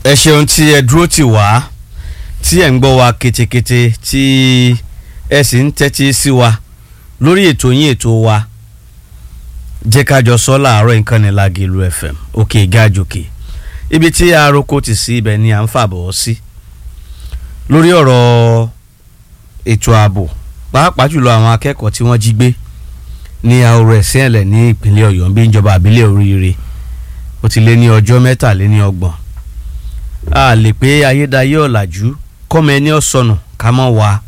ẹ ṣeun tí ẹ dúró tì wá tí ẹ ń gbọ́ wa ketekete tí ẹ sì ń tẹ́tí sí wa lórí ètò yín ètò wa jẹ́ ká jọ sọ láàárọ̀ nǹkan ní Lágẹ̀lú FM òkè gájòkè ibi tí aroko ti sí ibẹ̀ ni à ń fàbọ̀ sí lórí ọ̀rọ̀ ètò ààbò pàápàá jùlọ àwọn akẹ́kọ̀ọ́ tí wọ́n jí gbé ní ahoro ẹ̀sìn ẹ̀lẹ̀ ní ìpínlẹ̀ Ọ̀yọ́ bí ìjọba àbílẹ̀ oríire ó ti lé ní ọjọ́ mẹ́tàléní ọgbọ̀n a lè pé ayédáyé ọ̀làjú kọ́mọ ẹni ọ̀sọ̀nù ká mọ̀ wá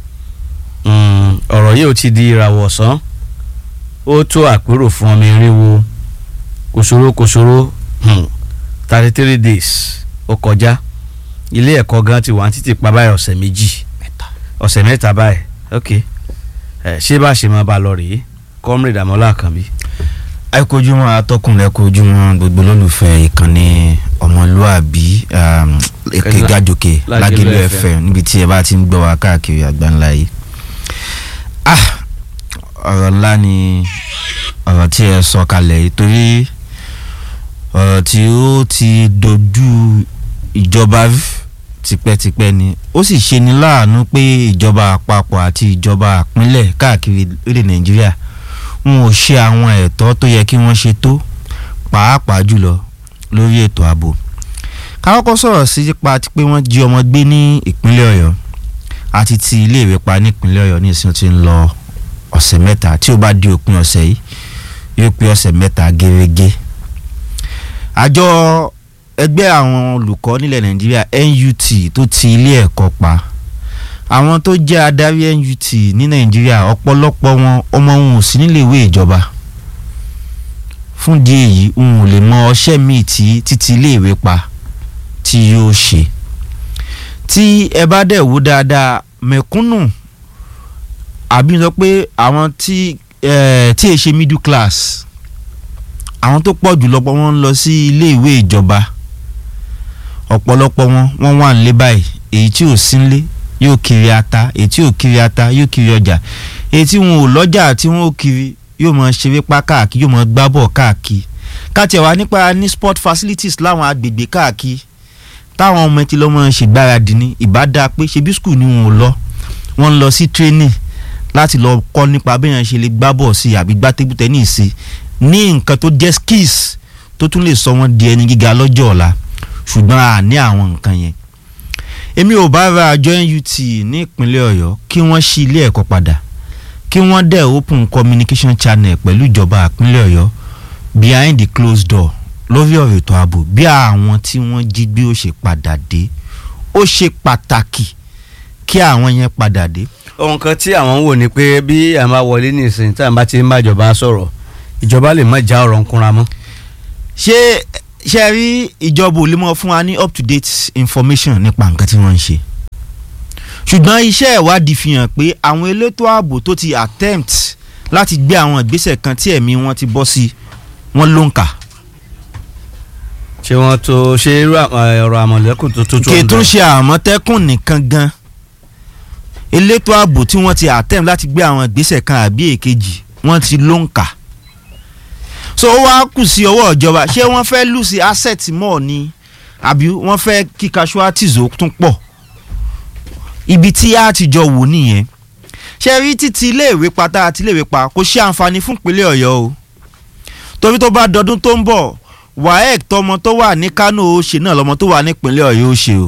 ọ̀rọ̀ yìí ó ti di ìràwọ̀ ọ̀sán ó tó àpérò fún ọmọ irinwó kòsòrò kòsòrò thirty three days ó kọjá ilé ẹ̀kọ́ gan ti wà títí pa báyìí ọ̀sẹ̀ méjì ọ̀sẹ̀ mẹ́ta báyìí ok ṣé bá ṣe máa bá lọ rèé comrade Àmọ́lá Àkànbí. ẹ kojúmọ́ atọ́kùn ẹ kojúmọ́ gbogbo olólùfẹ́ ìkànnì ọmọlúàbí èké gàjòkè Lágẹ̀lú FM níbi tí ẹ bá ti ń gbọ́ wa káàkiri àgbáńlá yìí. ah ọ̀rọ̀ ńlá ni ọ̀rọ̀ tí ẹ sọ kalẹ̀ yìí torí ọ̀rọ̀ tí ó ti dojú ìjọba tipẹ́tipẹ́ ni ó sì ṣe ni láàánú pé ìjọba àpapọ̀ àti ìjọba àpínlẹ̀ káàkiri orílẹ̀ Nàìjíríà wọn ò ṣe àwọn ẹ̀tọ́ tó yẹ kí wọ́n ṣe tó pàápàá jùlọ lórí ètò ààbò káwọ́kọ́ sọ̀rọ̀ sí nípa pé wọ́n jí ọmọ gbé ní ìpínlẹ̀ Ọ̀yọ́ àti ti iléèwé pa nípínlẹ̀ Ọ̀yọ́ ní ìsìn tí ń lọ ọ̀sẹ̀ mẹ́ta tí ó bá di òpin ọ̀sẹ̀ yìí yóò pé ọ̀sẹ̀ mẹ́ta gẹ́gẹ́ àjọ ẹgbẹ́ àwọn olùkọ́ nílẹ̀ Nàìjíríà NUT tó ti ilé ẹ̀kọ́ pa àwọn tó jẹ́ adarí NUT ní Nàìjíríà ọ̀pọ̀lọpọ̀ wọn ọmọ wọn ò sí níléèwé ìjọba fún di èyí n ò lè mọ ọṣẹ́ míì tí títí iléèwé pa tí yóò ṣe tí ẹ bá dẹ̀ wò dáadáa mẹ̀kúnnù àbí sọ pé àwọn tí tí è ṣe middle class àwọn tó pọ̀ jù lọ́pọ̀ wọn ń lọ sí iléèwé ìjọba ọ̀pọ̀lọpọ̀ wọn wọ́n wà nílé báyìí èyí tí ò sí nílé yóò kiri ata èyí tí ò kiri ata yóò kiri ọjà èyí tí wọn ò lọ́jà tí wọn ò kiri yóò mọ ṣeré pa káàkiri yóò mọ gbá bọ̀ káàkiri káàtì ẹ̀wà nípa ní sport facilities láwọn agbègbè káàkiri táwọn ọmọ ẹtì lọ́mọ ṣègbáradì ní ìbádá pé ṣebí skul ni wọn ò lọ wọn ń lọ sí training láti lọ kọ́ nípa béèyàn ṣe lè gbá bọ̀ sí àbí gbá tébù tẹ́nì sí ní nǹkan tó jẹ́ skills tó tún lè sọ wọ́n di ẹni gíga lọ́jọ́ ọ̀la ṣùgbọ́n a ní àwọn nǹkan yẹn èmi ò bá ra àjọ NUT ní ìpínlẹ̀ Ọ̀yọ́ kí wọ́n ṣí ilé ẹ̀kọ́ padà kí wọ́n dẹ̀ open communication channel pẹ̀lú ìjọba ìpínlẹ̀ Ọ̀yọ́ behind the closed door lórí ọ̀rọ̀ ètò ààbò bí àwọn tí wọ́n jí gbé ó ṣe padà dé ó ṣe pàtàkì kí àwọn yẹn padà dé. ohun kan tí àwọn ń wò ni pé bí a máa wọlé ní ìsìn tí a bá ti ń bá ìjọba sọ̀rọ̀ ìjọba lè má já ọ̀rọ̀ ń kúnra mọ́. ṣé ṣe rí ìjọba ò lè mọ fún wa ní up to date information nípa nǹkan tí wọ́n ń ṣe ṣùgbọ́n iṣẹ́ ìwádìí fi hàn pé àwọn elétò ààbò tó ti attempt láti gbé àwọn ìgbésẹ̀ kan tí ẹ̀mí wọn ti bọ́ sí wọn ló ń kà. ṣé wọ́n tó ṣe irú ọ̀rọ̀ àmọ̀lẹ́kùn tó tó tó kì í tún ṣe àmọ̀tẹ́kùn nìkan gan elétò ààbò tí wọ́n ti attempt láti gbé àwọn ìgbésẹ̀ kan àbí èkejì wọ́n ti ló ń kà so ó wá kù sí ọwọ́ ìjọba ṣé wọ́n fẹ́ lù sí asset mọ́ ni àbí wọ́n fẹ́ kí casualties ó tún pọ̀ ibi tí a ti jọ wò nìyẹn ṣe rí títí iléèwé pátá àti iléèwé pa kò ṣe àǹfààní fún ìpínlẹ̀ ọ̀yọ́ o torí tó bá dọdún tó ń bọ̀ waec tọmọ tó wà ní kánò ó ṣe náà lọmọ tó wà nípínlẹ̀ ọ̀yọ́ ó ṣe o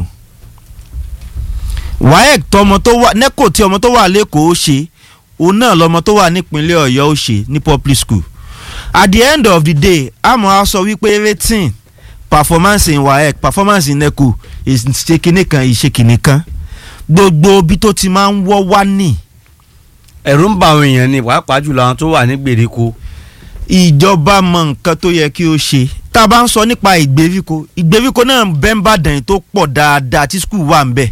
waec tọmọ tó wà neco tí ọmọ tó wà lẹ́kọ̀ọ́ ó ṣe òun náà lọmọ tó wà nípínlẹ̀ ọ̀yọ́ ó ṣe ní public school at the end of the day àmọ́ a sọ wípé rating performance in waec performance in neco ìṣe kìnìún kan ìṣe kìnìún kan gbogbo ibi tó ti máa ń wọ́ wá nì. ẹ̀rù ń bà àwọn èèyàn ni pàápàá jùlọ àwọn tó wà ní gbèríko. ìjọba mọ nǹkan tó yẹ kí ó ṣe tá a bá ń sọ nípa ìgbèríko ìgbèríko náà bẹ́ẹ̀ ń bàdàn tó pọ̀ dáadáa tí skul wà ń bẹ̀.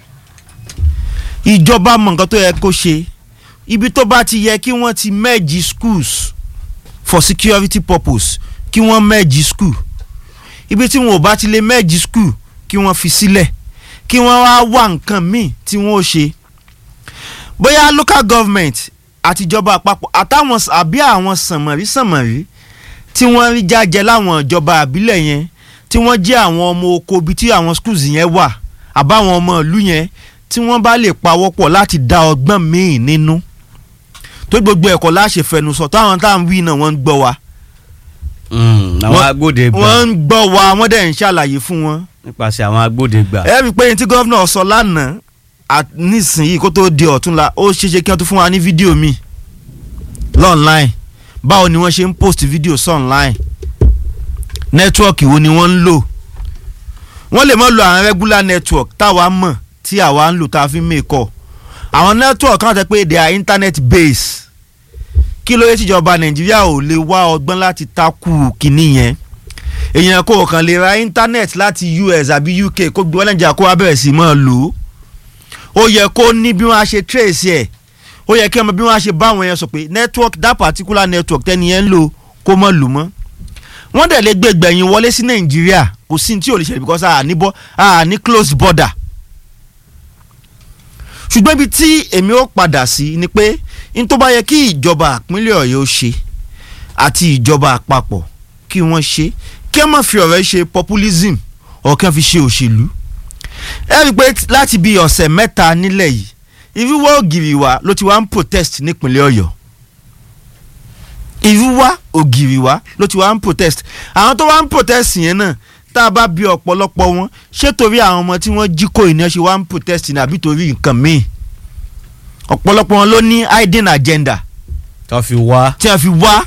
ìjọba mọ nǹkan tó yẹ kó ṣe ibi tó bá ti yẹ kí wọ́n ti merge schools for security purpose kí wọ́n merge school ibi tí wọn ò bá ti lè merge school kí wọ́n fi sílẹ̀. Si kí wọ́n wá wá nǹkan míì tí wọ́n ó ṣe bóyá local government àtijọba àpapọ̀ àtàwọn àbí àwọn sànmọ̀rí sànmọ̀rí tí wọ́n rí jájẹ láwọn ìjọba àbílẹ̀ yẹn tí wọ́n jẹ́ àwọn ọmọ oko ibi tí àwọn schools yẹn wà àbáwọn ọmọ ìlú yẹn tí wọ́n bá lè pawọ́pọ̀ láti dá ọgbọ́n míì nínú tó gbogbo ẹ̀kọ́ láṣẹ fẹnusọ táwọn táwọn wí náà wọ́n ń gbọ́ wa àwọn Wọ́n- agbódegbà wọ́n ń gbọ́ wa wọ́n dẹ̀ ń ṣàlàyé fún wọn. nípasẹ̀ àwọn agbódegbà. ẹ rí i pé ní tí gómìnà sọ lánàá at- nísìnyí kó tó di ọ̀túnla ó ṣeéṣe kí wọ́n tún fún wa ní fídíò mi lọ́nláìn báwo ni wọ́n ṣe ń post fídíò sọ́nláìn nẹ́tíwọ́ọ̀kì wo ni wọ́n ń lò wọ́n lè má lo àwọn regular network táwa mọ̀ tí àwa ń lò tá a fi ń mèkọ́ àwọn network kan tẹ́ pé they are internet based kí ló yẹ tíjọba nàìjíríà ò lè wá ọgbọ́n láti takú kínní yẹn èèyàn kò kàn lè ra internet láti US àbí UK kó gbé wọn nàìjíríà kó wá bẹ̀rẹ̀ sí máa lò ó ó yẹ kó ní bí wọ́n á ṣe trace ẹ̀ ó yẹ kí ọmọ bí wọ́n á ṣe bá àwọn yẹn sọ pé network that particular network tẹ́ni yẹn ń lò kó mọ̀ lò mọ́ wọ́n dẹ̀ lè gbé gbẹ̀yìn wọlé sí nàìjíríà kò sí ní tí ò lè ṣẹlẹ̀ because a ní bọ́ a ní closed border ṣùgbọ́n ibi tí èmi ó padà sí ni pé n tó bá yẹ kí ìjọba ìpínlẹ̀ ọ̀yọ́ ṣe àti ìjọba àpapọ̀ kí wọ́n ṣe kí wọ́n má fi ọ̀rọ̀ ṣe populism ọ̀ kí wọ́n fi ṣe òṣèlú ẹ rí i pé láti bí ọ̀sẹ̀ mẹ́ta nílẹ̀ yìí ìrúwá ògiri wa ló ti wá ń protest nípínlẹ̀ ọ̀yọ́ ìrúwá ògiri wa ló ti wá ń protest àwọn tó wá ń protest yẹn náà tá a bá bí ọ̀pọ̀lọpọ̀ wọn ṣé torí àwọn ọmọ tí wọ́n jí kó ìní ṣe wá ń protest ní àbí torí nǹkan míì ọ̀pọ̀lọpọ̀ wọn ló ní hidden agenda tó fi wá tí a fi wá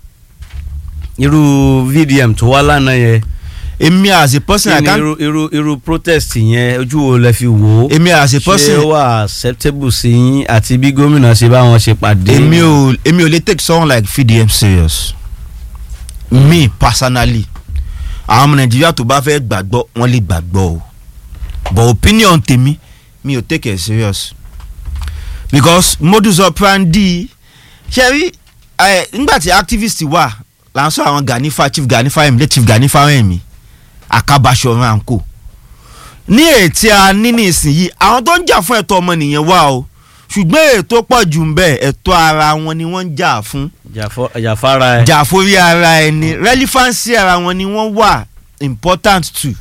irú VDM tó wá lánàá yẹn èmi as a person kí I ni can't irú irú irú protest yẹn ojú wo lẹ fi wò ó èmi as a ṣé person ó wà acceptable sí yín àti bí gómìnà ṣe bá wọn ṣe pàdé. èmi ò èmi ò lè take someone like VDM serious me personally àwọn ọmọ nàìjíríà tó bá fẹ́ gbàgbọ́ wọ́n lè gbàgbọ́ o but opinion tèmi mi ò take it serious because modus operandi ṣe rí ẹ nígbà tí activist wà là ń sọ àwọn Ganifa chief Ganifa ẹ̀mí chief Ganifa ẹ̀mí akabaṣọ̀run àǹkó ní ètí a ní ní ìsinyìí àwọn tó ń jà fún ẹ̀tọ́ ọmọnìyàn wà o ṣùgbọ́n ètò pọ̀ jù ń bẹ ẹ̀tọ́ ara wọn ni wọ́n ń jà fún Jàfọ́- jàfára ẹ. jà forí ara ẹni relevancy ara wọn ni wọ́n wà important too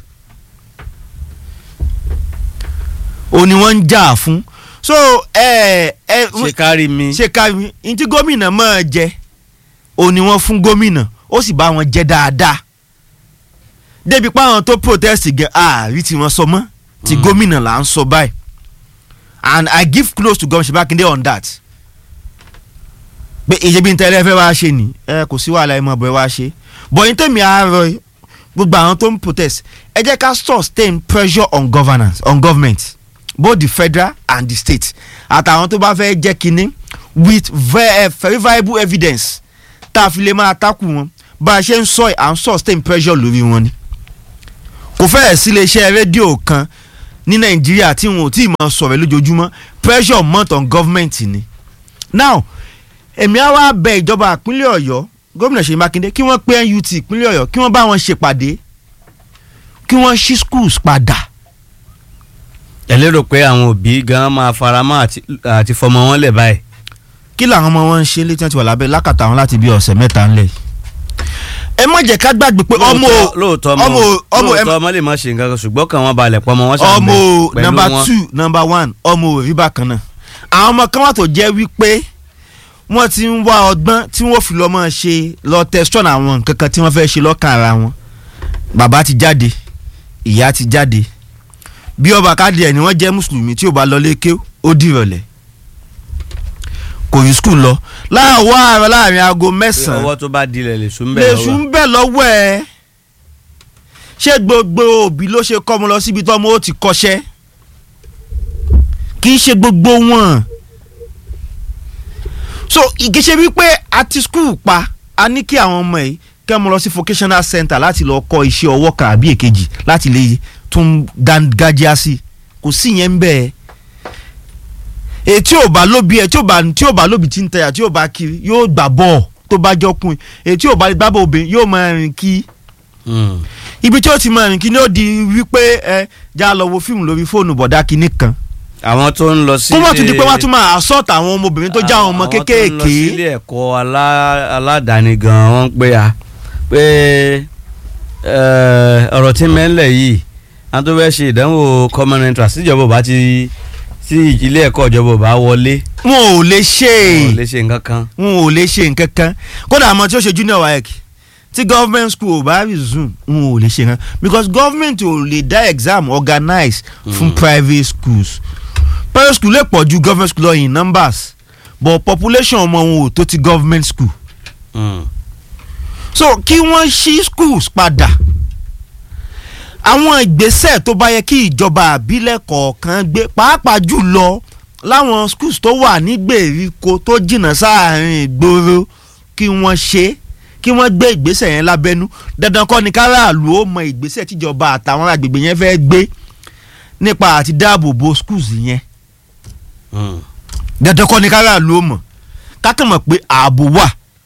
o ni wọ́n ń jà fún so ẹ ẹ ṣe kárí mi. ṣe ká ní tí gómìnà máa jẹ o ni wọ́n fún gómìnà ó sì bá wọn jẹ dáadáa débi pé àwọn tó protest gẹ ààrí tí wọ́n sọ mọ́ ti Mm. gómìnà là ń sọ báyìí and I give close to gómìnà Ṣèbákindé on that pé ìṣèbí ntẹ́lẹ̀ fẹ́ wá ṣe ni ẹ kò sí wàhálà ẹ mọ̀ bọ́ ẹ wá ṣe bọ̀yìn tèmi àárọ̀ gbogbo àwọn tó ń protest ẹ jẹ́ ká sustain pressure on governance on government both the federal and the state àtàwọn tó bá fẹ́ jẹ́ kínní with ve- verifiable evidence tá a fi lè máa takù wọn bá a ṣe ń sọ ẹ̀ à ń sustain pressure lórí wọn ni kò fẹ́ẹ̀ sí iléeṣẹ́ rédíò kan ní nàìjíríà tí wọn ò tí ì máa sọ̀rọ̀ lójoojúmọ́ pressure mount on government ni now èmi á wá bẹ ìjọba ìpínlẹ̀ ọ̀yọ́ gómìnà ṣèyí mákindé kí wọ́n pé NUT ìpínlẹ̀ ọ̀yọ́ kí wọ́n bá wọn ṣèpàdé kí wọ́n ṣí schools padà ẹ lérò pé àwọn òbí gan máa faramọ́ àti àti fọmọ wọn lẹ̀ báyìí. kí làwọn ọmọ wọn ń ṣe létí wọn ti wà lábẹ́ lákàtà wọn láti bí ọ̀sẹ̀ mẹ́ta ńlẹ̀ yìí. ẹ má jẹ́ ká gbàgbé pé ọmọ Lóòótọ́- lóòótọ́ ọmọ ọmọ ọmọ lóòótọ́ ọmọ lè má ṣe nǹkan kan ṣùgbọ́n kàn wọ́n balẹ̀ pọ̀ ọmọ wọn ṣàbẹ̀ ọmọ pẹ̀lú number wọn. two number one ọmọ òrí bákan náà àwọn ọmọ kan wà tó jẹ́ wípé wọ́n ti ń wá ọgbọ́n tí wọ́n fi lọ́ mọ́ ṣe lọ tẹ̀sán àwọn nǹkan kan tí wọ́n fẹ́ ṣe lọ́kàn ara wọn bàbá ti jáde ìyá ti jáde bí ọba káàdì ẹ̀ ni wọ́n jẹ́ mùsùlùmí tí ò bá lọ lékè ó dìrọ̀lẹ́ kò rí skul lọ láàwọ̀ àárọ̀ láàrin aago pé mẹ́sàn-án ọwọ́ tó bá dilẹ̀ lè sùn bẹ́ẹ̀ lèṣù ń bẹ̀ lọ́wọ́ ẹ̀ ṣé gbogbo òbí ló ṣe kọ́ ọmọ lọ síbi tọ́mọ ó ti kọ́ṣẹ́ kì í ṣe gbogbo wọn so ìgéṣe wípé a ti skul pa a ní kí àwọn ọmọ yìí kẹ́ ọmọ lọ sí vocational center láti lọ kọ́ iṣẹ́ ọwọ́ kan àbí èkejì láti lè tún dángájíá sí kò sí yẹn ń bẹ́ẹ̀ ètí ò bá lóbi ẹ tí ò bá tí ò bá lóbi tí ń tẹyà tí ò bá kiri yóò gbà bọ́ọ̀ tó bá jọkùn ètí ò bá gbábọ̀ obìnrin yóò máa rìn kí ibi tí ó ti máa rìn kí ni ó di wípé ẹ já lọ wo fíìmù lórí fóònù bọ̀dá kínní kan àwọn tó ń lọ sí kó mọ̀ tún di pé wọ́n tún máa assault àwọn ọmọbìnrin tó já àwọn ọmọ àwọn tó ń lọ kéékèèké sílé ẹ̀kọ́ alá- aládàáni gan wọ́n pé a pé eh, ọ̀rọ̀ tí mẹ́ńlẹ̀ yìí àwọn tó fẹ́ ṣe ìdánwò common entrance tíjọba ò bá ti tí ilé ẹ̀kọ́ ìjọba ò bá wọlé wọn ò lè ṣe wọn ò lè ṣe nǹkan kan. wọn ò lè ṣe nǹkan kan kódà àmọ́ tí ó ṣe junior waec tí government school ò bá resume wọn ò lè ṣe nǹkan because government ò lè dá exam organize fún private schools private school lè pọ̀ ju government school lọ in numbers but population ọmọ wọn ò tó ti government school Mm. so kí wọ́n ṣí schools padà àwọn ìgbésẹ̀ tó bá yẹ kí ìjọba àbílẹ̀ kọ̀ọ̀kan gbé pàápàá jùlọ láwọn schools tó wà ní gbèríko tó jìnnà sáàrin ìgboro kí wọ́n ṣe kí wọ́n gbé ìgbésẹ̀ yẹn lábẹ́nú dandan kọ́ ni káràlú ó mọ ìgbésẹ̀ tíjọba àtàwọn agbègbè yẹn fẹ́ gbé nípa àti dáàbò bo schools yẹn Mm. dandan kọ́ ni káràlú ó mọ̀ kákan mọ̀ pé ààbò wà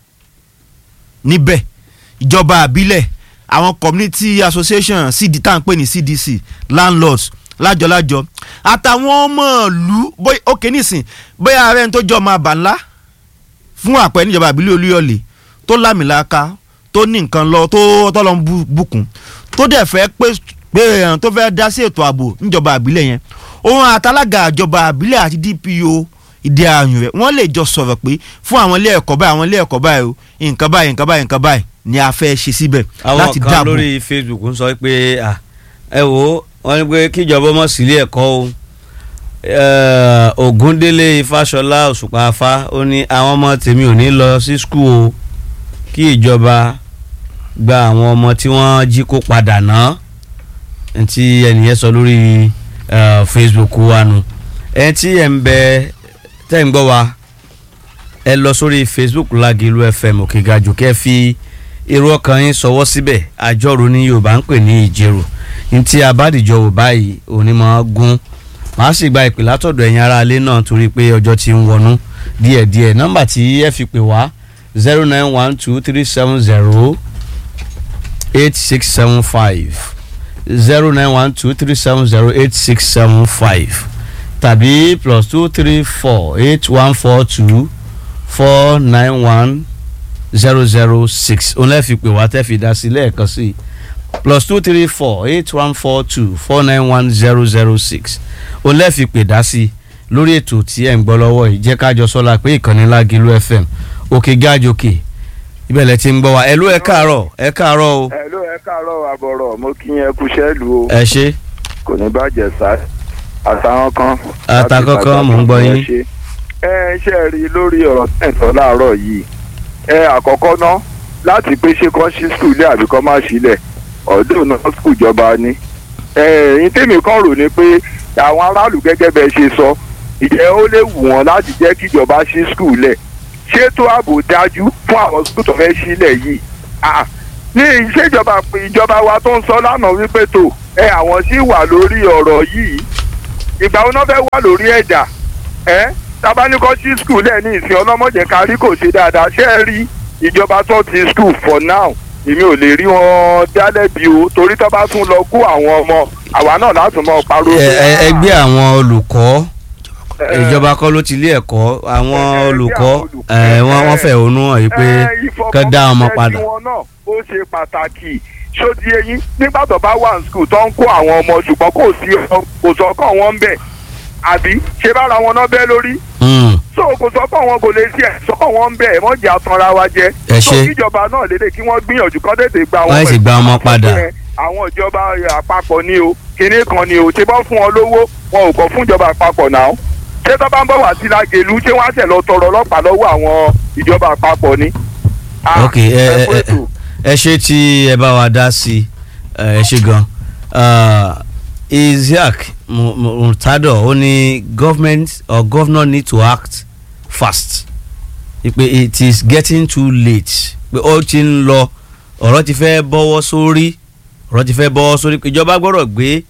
níbẹ̀ ìjọba àbílẹ̀ àwọn community association cd tá à ń pè ní cdc landlords lájọlájọ àtàwọn ọmọ ìlú bóyá òkè nísìn bóyá ààrẹ tó jọ ọmọ àbá ńlá fún àpẹ níjọba àbílẹ̀ olúyọ̀lé tó lámìlaka tó ní nǹkan lọ tó tọ́lọ́ ń bú- bùkún tó dẹ̀ fẹ́ pé pé èèyàn tó fẹ́ dá sí ètò ààbò níjọba àbílẹ̀ yẹn òun àtàlágà ìjọba àbílẹ̀ àti dpo ìdí ààyùn rẹ̀ wọ́n lè jọ sọ̀rọ̀ pé fún àwọn ilé ẹ̀kọ́ báyìí àwọn ilé ẹ̀kọ́ báyìí o nǹkan báyìí nǹkan báyìí nǹkan báyìí ni a fẹ́ ṣe síbẹ̀ àwọn láti kan dáàbò lórí facebook ń sọ pé à, ẹ wò ó wọ́n ní pé kíjọba mọ̀ sílé ẹ̀kọ́ o Eh, Ògúndélé Ifáṣọlá Òṣùpá afá ó ní àwọn ọmọ tèmi ò ní lọ sí skul o kí ìjọba gba àwọn ọmọ tí wọ́n jí kó padà ná tí ẹnìyẹn sọ lórí eh, facebook wa nu ẹ tí ẹ ń bẹ tẹ́ ń gbọ́ wa ẹ lọ sórí facebook Lágìlú FM Òkègàjù kẹ́ fi èrò ọkàn yín sọwọ́ síbẹ̀ àjọrò ní yorùbá ń pè ní ìjẹrò ní tí abádìjọ wò báyìí òní máa gún màá sì gba ìpè látọ̀dọ̀ ẹ̀yin ará ilé náà torí pé ọjọ́ ti ń wọnú díẹ̀díẹ̀ nọ́mbà tí ẹ fi pè wá zero nine one two three seven zero eight six seven five zero nine one two three seven zero eight six seven five tàbí plus two three four eight one four two four nine one zero zero six òun lẹ́ẹ̀ fi pè wá tẹ́ fi dá sí lẹ́ẹ̀kan sí i plus two three four eight one four two four nine one zero zero six òun lẹ́ẹ̀ fi pè dá sí i lórí ètò tí ẹ̀ ń gbọ́ lọ́wọ́ yìí jẹ́ kájọ sọ́la pé ìkànnì Lágìlú FM òkè gájòkè ibẹ̀ lẹ ti ń gbọ́ wa ẹ̀ ló ẹ káàárọ̀ ẹ káàárọ̀ o ẹ ló ẹ káàárọ̀ àbọ̀rọ̀ mo kí yẹn kú sẹ́ẹ̀lù o ẹ ṣe kò ní bàjẹ́ sá àtàwọn kan. Àtàwọn kan, mò ń gbọ́ yín. ṣe. ẹ ṣe rí i lórí ọ̀rọ̀ tẹ̀sán láàárọ̀ yìí ẹ àkọ́kọ́ ná láti pé ṣé kán ṣí skul lé àbí kán má sílẹ̀ ọ̀dọ́ náà skul jọba ni. ẹ ẹ̀yin tèmi kan rò ní pé àwọn aráàlú gẹ́gẹ́ bẹ́ẹ̀ ṣe sọ ìjẹ́ ó lè wù wọ́n láti jẹ́ kíjọba ṣí skul lẹ̀ ṣètò ààbò dájú fún àwọn skul tó fẹ́ sílẹ̀ yìí Ah, ní ìṣèjọba ìjọba wa tó ń sọ lánàá wípé tó ẹ àwọn sì wà lórí ọ̀rọ̀ yìí ìgbà wo náà fẹ́ wà lórí ẹ̀dà ẹ tabanikọ́ sí skul ẹ̀ ní ìsìn ọlọ́mọdé kárí kò ṣe dáadáa ṣé ẹ rí ìjọba tó ti skul for now èmi ò lè rí wọn dálẹ́bi o torí tó bá tún lọ kó àwọn ọmọ àwa náà láti mọ pariwo. ẹ pé, ẹ- "Ah, ẹgbẹ́ àwọn olùkọ́ ẹ, ìjọba kọ́ ló ti ilé ẹ̀kọ́ àwọn ẹ, ẹ, olùkọ́ bí àwọn olùkọ́, ẹ, wọ́n ẹ, wọ́n fẹ̀hónú hàn yìí pé ẹ, kán dá ọmọ ìfọkànbalẹ̀ padà. tiwọn náà ó ṣe pàtàkì ṣódi eyín nígbà tó bá wà ní skul tó ń kó àwọn ọmọ ṣùgbọ́n kò sí ọ- kò sọ́kàn wọn ń bẹ̀ àbí ṣé bára wọn náà bẹ́ lórí Mm, so kò sọ́kàn wọn kò lè ṣe ẹ̀ sọ́kàn wọn ń bẹ̀ ẹ̀ mọ́jà atanra wa jẹ Ẹ so ṣé. kíjọba náà lédè kí wọ́n gbìyànjú kán tètè gba àwọn Wọ́n sì gba ọmọ padà. àwọn ìjọba àpapọ̀ ni o kinní kan ni o ṣé bọ́ fún wọn lówó wọn ò kọ́ fún ìjọba àpapọ̀ náà ṣé tó bá ń bọ̀ wá sí Lágẹ̀lú ṣé wọ́n á ṣẹ̀ lọ tọrọ ọlọ́pàá lọ́wọ́ àwọn ìjọba àpapọ̀ ni. Ah, ok ẹ ẹ kú ẹ ètò. ẹ ṣe tí ẹ bá wa dá sí ẹ ṣe gan Ah, Isiaq Mu- Mu- Murtado ó ní government or governor need to act fast pé it is getting too late pé ó ti ń lọ ọ̀rọ̀ ti fẹ́ bọ́wọ́ sórí ọ̀rọ̀ ti fẹ́ bọ́wọ́ sórí pé ìjọba gbọ́dọ̀ gbé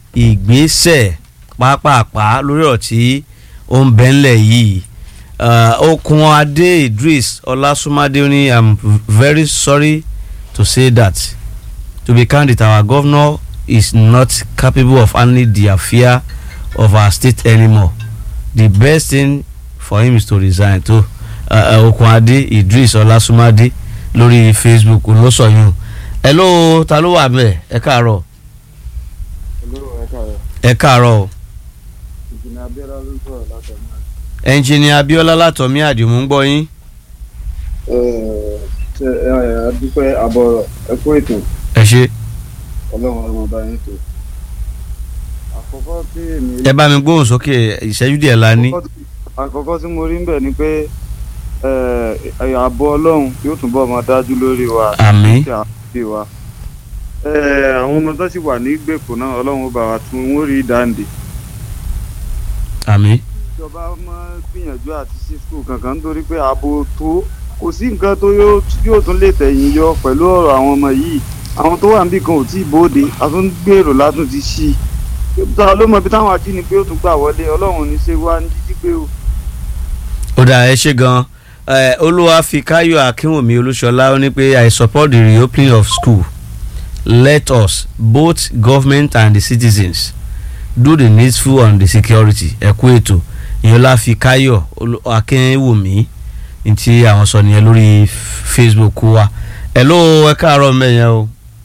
ìgbésẹ̀ pápápá lórí ọ̀rọ̀ tí ó ń bẹ ńlẹ̀ yìí uh, okun adé idris ọlásùnmádé ó ní i'm very sorry to say that to be candid our governor is not capable of handling the affair of our state anymore the best thing for him is to resign to uh, uh, okun adé idris ọlásùnmádé lórí facebook ló sọ yún hello ta ló wà bẹ́ẹ̀ ẹ káàárọ̀ ẹ káàárọ̀ o ìjìnà abẹ́rẹ́ ló ń sọ̀rọ̀ látọ̀mọ́ ẹnjìnìà Abíọ́lá látọ̀mí àdìmú ń gbọ́ yín ṣe adúpẹ́ àbọ̀rọ̀ ẹ̀kọ́ ètò ẹ ṣe ọlọ́run ọmọ ọba yẹn tó. àkọ́kọ́ tí èmi ẹ bá mi gbóhùn sókè ìṣẹ́jú díẹ̀ la ní. àkọ́kọ́ tí mo rí ń bẹ̀ ni pé ààbò ọlọ́run yóò túbọ̀ máa dájú lórí wa àmín àti àbí wa. Eh, àwọn ọmọ tó sì wà ní ìgbèkùn náà ọlọ́run ó bá wa tún wọ́n rí dáǹdè. àmín ìjọba máa gbìyànjú àti sí skul kankan nítorí pé ààbò tó kò sí nǹkan tó yóò yóò tún lè tẹ̀yìn yọ pẹ̀lú ọ̀rọ̀ àwọn ọmọ yìí àwọn tó wà níbì kan ò tí ì bóde a tún gbèrò látún ti ṣí i ta ló mọ ibi táwọn ajínigbé ó tún gbà wọlé ọlọ́run ní ṣe wá ní jíjí gbé o. ó dà ẹ ṣe gan ẹ olúwa fi káyọ̀ akínwùmí olúṣọlá ó ní pé i support the reopening of school let us both government and the citizens do the needful on the security ẹ kú ètò ìyọlá fi káyọ̀ olú- akínwùmí ní tí àwọn sọ nìyẹn lórí facebook wa ẹ ló ẹ káàárọ̀ mẹ́yẹn o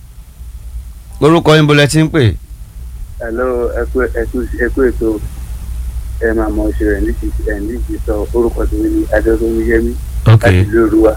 orúkọ yín bolẹ̀ tí ń pè hello ẹkú ẹkú ẹkú ètò ẹ máa mọ ìṣẹ̀lẹ̀ níbi ẹ níbi sọ orúkọ tó ní adéọdún yẹmí ok láti ìlú òruwa.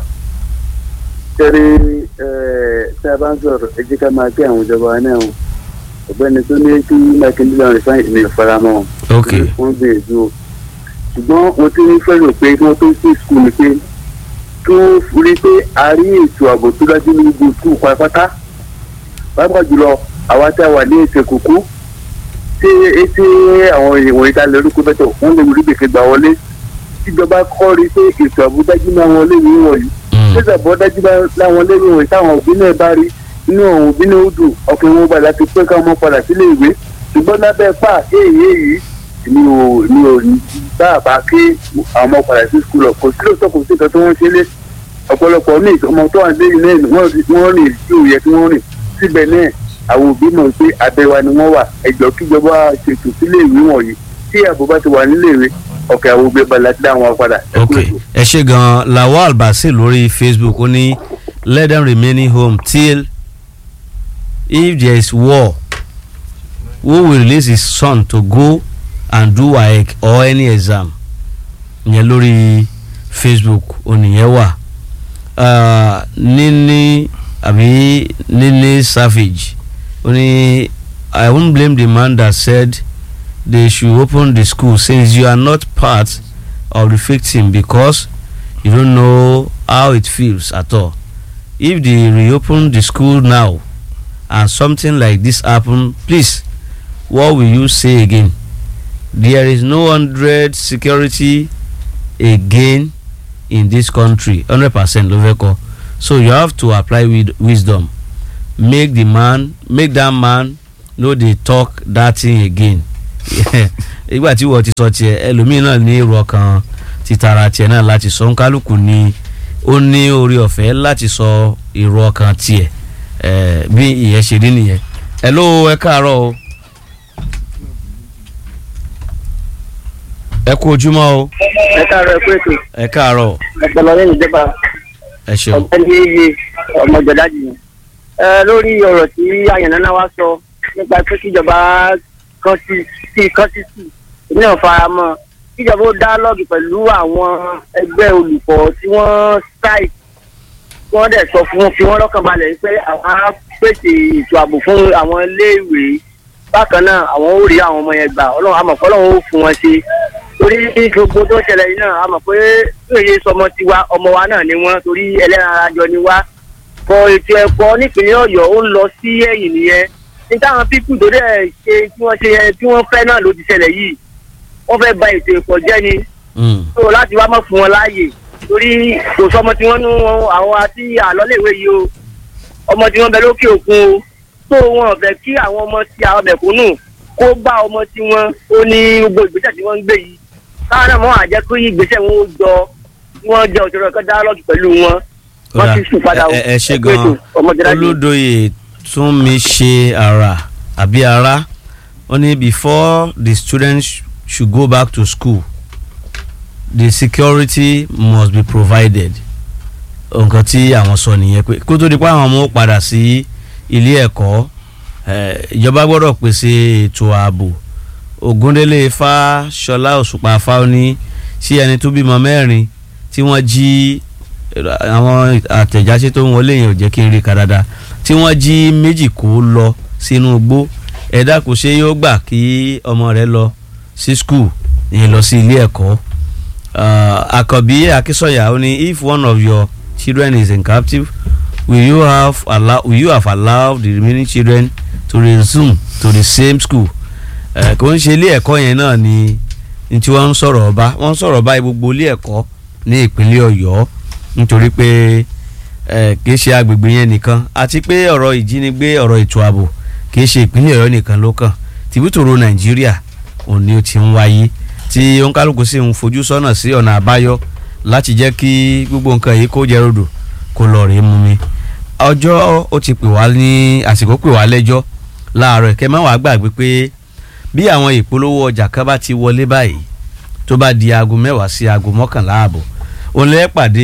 tẹ́rí ẹ tí a bá ń sọ̀rọ̀ ẹ jẹ́ ká máa gbé àwọn ìjọba wa náà o ọ̀gbẹ́ni tó ní kí mákindé lọ́rùn fún ìmì ìfaramọ́ wọn. ok wọ́n gbìyànjú o ṣùgbọ́n mo ti ní fẹ́ràn pé kí wọ́n tó sí skul ni pé kí wọ́n rí i pé a rí ètò ààbò tó dájú ní gbogbo skul pátápátá pàápàá jùlọ àwa tí a wà ní ètò ìkókó tí etí àwọn ìwọ̀n ìta lórúkọ bẹ́tọ̀ wọ́n lè rí gbèsè gbà wọlé tíjọba kọ́ rí i pé ètò ààbò dájú ní àwọn léwu wọ̀nyí Mm. ètò ààbò dájú láwọn léwu wọ̀nyí táwọn òbí náà bá rí inú àwọn òbí náà ó dùn ọkàn wọn gbà láti pé káwọn ọmọ padà sílé ìwé ṣùgbọ́n lábẹ́ pa èyí èyí mi ò mi ò bá àbá kí àwọn ọmọ padà sí skul ọ̀ kò sí lóòótọ́ kò sí nǹkan tó wọ́n ṣe lé ọ̀pọ̀lọpọ̀ ní ọmọ tó wà lẹ́yìn náà wọ́n rí- wọ́n rìn tí ò yẹ kí wọ́n rìn síbẹ̀ náà àwọn òbí mọ̀ pé abẹ́wa ni wọ́n wà ẹ̀jọ̀ kíjọba ṣètò sílé ìwé wọ̀nyí tí ààbò bá ti wà nílé ìwé ọ̀kẹ́ àwọn òbí balẹ̀ ti dá wọn padà. Ẹ kú ok ètò. ẹ ṣe gan lawal basil lórí facebook ó ní let them remain home till if there is war who will release his son to go and do waec or any exam ìyẹn lórí facebook oníyẹn wà Ah, níní àbí níní savage ó ní i won't blame the man that said they should open the school since you are not part of the victim because you don't know how it feels at all if they reopen the school now and something like this happen please what will you say again there is no hundred security again in this country hundred percent ló fẹ́ kọ́ so you have to apply with wisdom make the man make that man no dey talk that thing again ìgbà tí wọ́n ti sọ tiẹ̀ ẹlòmíín náà ní èrò ọkàn títara tiẹ̀ náà láti sọ nkálukú ni ó ní orí ọ̀fẹ́ láti sọ èrò ọkàn tiẹ̀ ẹ̀ bí ìyẹn ṣe rí nìyẹn ẹ ló ẹ káàárọ̀ o ẹ kú ojúmọ́ o ẹ káàárọ̀ ẹ kú ètò ẹ káàárọ̀ ọpọlọ lẹ́yìn ìjọba ẹ ṣeun ọ̀gbẹ́ni iye ọmọjọdájì ni. ẹ lórí ọ̀rọ̀ tí àyànnáná wa sọ nípa pé kíjọba kan sí sí kan sí sí èmi náà fara mọ́ kíjọba ó dálọ́ọ̀gì pẹ̀lú àwọn ẹgbẹ́ olùkọ́ tí wọ́n strike kí wọ́n dẹ̀ sọ fún fi wọ́n lọ́kàn balẹ̀ pé àwọn á pèsè ètò ààbò fún àwọn iléèwé bákan náà àwọn ó rí àwọn ọmọ yẹn gbà ọlọ́run àmọ̀ fọlọ́run ó fún wọn ṣe torí gbogbo tó ṣẹlẹ̀ yìí náà a mọ̀ pé èyí sọmọ tiwa ọmọ wa náà ni wọ́n torí ẹlẹ́ran ara jọ ni wá kọ ètò ẹ̀kọ́ nípínlẹ̀ ọ̀yọ́ ó ń lọ sí ẹ̀yìn nìyẹn ní táwọn pípù tó dẹ̀ ṣe tí wọ́n ṣe yẹn tí wọ́n fẹ́ náà ló ti ṣẹlẹ̀ yìí wọ́n fẹ́ ba ètò ẹ̀kọ́ jẹ́ ni Mm. tó láti wá mọ̀ fún wọn láàyè torí kò sọmọ tí wọ́n nú wọn àwọn àti àlọ́lẹ̀wé yìí o ọmọ tí wọ́n bẹ lókè òkun o tó wọn fẹ́ kí àwọn ọmọ tí àwọn mẹ̀kúnnù kó bá ọmọ tí wọ́n ó ní gbogbo ìgbésẹ̀ tí wọ́n ń gbé yìí káwọn náà mọ̀ àjẹ́ pé ìgbésẹ̀ wọn ó jọ wọ́n jẹ́ òṣèré ẹ̀kọ́ dáálọ́gì pẹ̀lú wọn wọ́n Kódà, ti sùn padà o ẹ ẹ ṣe Ẹ kú ètò, gan ọmọdélájì. olódoyè tún mi ṣe ara àbí ara ó ní before the students should go back to school the security must be provided nǹkan tí àwọn sọ nìyẹn pé kó tó di pé àwọn ọmọ ó padà sí ilé ẹ̀kọ́ eh, ìjọba gbọ́dọ̀ pèsè ètò ààbò Ògúndélé Fáṣọlá Òṣùpá Fáóní sí ẹni tó bímọ mẹ́rin tí wọ́n jí àwọn àtẹ̀jáṣe tó ń wọlé yẹn ò jẹ́ kí n rí ka dáadáa tí wọ́n jí méjì kó lọ sínú igbó ẹ̀dá kò ṣe yóò gbà kí ọmọ rẹ̀ lọ sí skul ní lọ sí ilé ẹ̀kọ́ uh, Àkànbí Akínsọ̀yà ó ní if one of your children is in captive will you have allow will you have allowed the remaining children to resume to the same school uh, kò ń ṣe ilé ẹ̀kọ́ yẹn náà ni ní tí wọ́n ń sọ̀rọ̀ ọba wọ́n ń sọ̀rọ̀ ọba gbogbo ilé ẹ̀kọ́ ní ìpínlẹ̀ Ọ̀yọ́ nítorí pé ẹ kì í ṣe agbègbè yẹn nìkan àti pé ọ̀rọ̀ ìjínigbé ọ̀rọ̀ ètò ààbò kì í ṣe ìpínlẹ̀ Ọ̀yọ́ nìkan ló kàn tìbútòrò Nàìjíríà òun ni ó ti ń wáyé tí oníkálukú sì ń fojú sọ́nà sí ọ̀nà àbáyọ láti jẹ́ kí gbogbo nǹkan yìí kó jẹ́ rodò kó lọ rèé mú mi ọjọ́ ó ti pè wá ní àsìkò pè wá lẹ́jọ́ láàárọ̀ kẹ́ má wàá gbàgbé pé bí àwọn ìpolówó ọjà kan bá ti wọlé báyìí tó bá di aago mẹ́wàá sí aago mọ́kànlá ààbọ̀ òun lè pàdé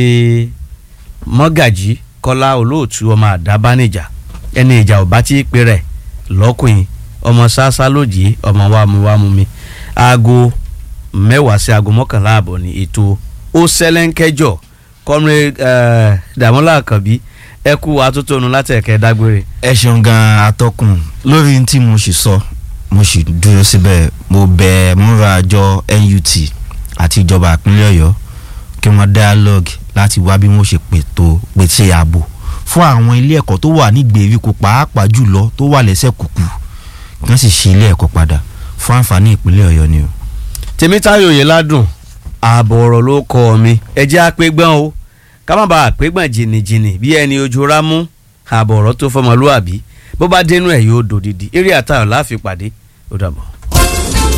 mọ́gàjí kọ́lá olóòtú ọmọ àdábánijà ẹni ìjà ò bá tí ì pé rẹ̀ lọ́kùnrin ọmọ sáásá lòdì ọmọ wàmúwàmú mi aago mẹ́wàá sí aago mọ́kànlá ààbọ̀ ní ètò ó sẹ́lẹ̀ńkẹ́jọ comrade eh, Dàmọ́lá Àkànbí ẹ kú atótónu láti ẹ̀kẹ́ dágbére. ẹ ṣeun gan atọ́kùn lórí tí mo sì sọ mo sì dúró síbẹ̀ mo bẹ̀ múra àjọ NUT àti ìjọba ìpínlẹ̀ Ọ̀yọ́ kí wọ́n dialogue láti wá bí wọ́n ṣe pètò pèsè ààbò fún àwọn ilé ẹ̀kọ́ tó wà ní gbèríko pàápàá jùlọ tó wà lẹ́sẹ̀ kùkù kí wọ́n sì ṣí ilé ẹ̀kọ́ padà fún àǹfààní ìpínlẹ̀ Ọ̀yọ́ ni o. Tèmítáyọ̀ Oyèládùn ààbọ̀ ọ̀rọ̀ ló kọ́ mi ẹ jẹ́ àpégbọ́n o ká má bàa àpégbọ́n jìnnìjìnnì bí ẹni ojú rámú ààbọ̀ ọ̀rọ̀ tó fọmọlúàbí bó bá dénú ẹ̀ yóò dòdìdì eré àtàwọn láàfin pàdé ó dàbọ̀.